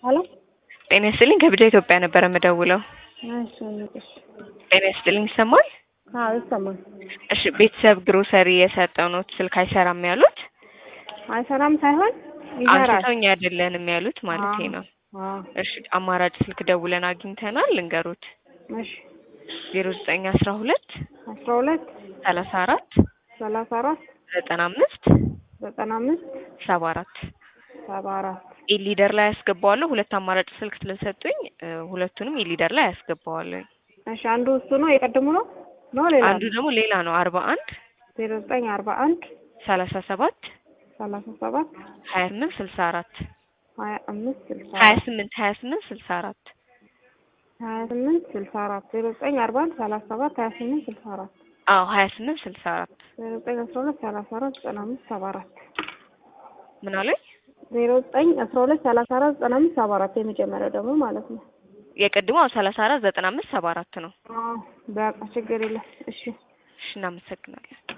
ሄሎ ጤና ይስጥልኝ ከብጃ ኢትዮጵያ ነበረ የምደውለው። እሺ እንግዲህ ጤና ይስጥልኝ ይሰማል? አዎ ይሰማል። እሺ ቤተሰብ ግሮሰሪ የሰጠነዎት ስልክ አይሰራም ያሉት አይሰራም ሳይሆን ይሰራል። አንስተውኝ አይደለንም ያሉት ማለት ነው። አዎ እሺ አማራጭ ስልክ ደውለን አግኝተናል ልንገሩት እሺ ዜሮ ዘጠኝ አስራ ሁለት አስራ ሁለት ሰላሳ አራት ሰላሳ አራት ዘጠና አምስት ዘጠና አምስት ሰባ አራት ሰባ አራት ኢሊደር ላይ ያስገባዋለሁ። ሁለት አማራጭ ስልክ ስለሰጡኝ እ ሁለቱንም ኢሊደር ላይ ያስገባዋለሁ። እሺ አንዱ እሱ ነው የቀድሙ ነው ነው ሌላ አንዱ ደግሞ ሌላ ነው አርባ አንድ ዜሮ ዘጠኝ አርባ አንድ ሰላሳ ሰባት ሰላሳ ሰባት ሀያ ስምንት ስልሳ አራት ሀያ አምስት ስልሳ ሀያ አራት ስምንት ሀያ ስምንት ስልሳ አራት ሀያ ስምንት ስልሳ አራት ዜሮ ዘጠኝ አርባ አንድ ሰላሳ ሰባት ሀያ ስምንት ስልሳ አራት አዎ ሀያ ስምንት ስልሳ አራት ዜሮ ዘጠኝ አስራ ሁለት ሰላሳ አራት ዘጠና አምስት ሰባ አራት ምን አለኝ? ዜሮ ዘጠኝ አስራ ሁለት ሰላሳ አራት ዘጠና አምስት ሰባ አራት የመጀመሪያው ደግሞ ማለት ነው። የቅድሞ ሰላሳ አራት ዘጠና አምስት ሰባ አራት ነው። አዎ በቃ ችግር የለም። እሺ እሺ እናመሰግናለን።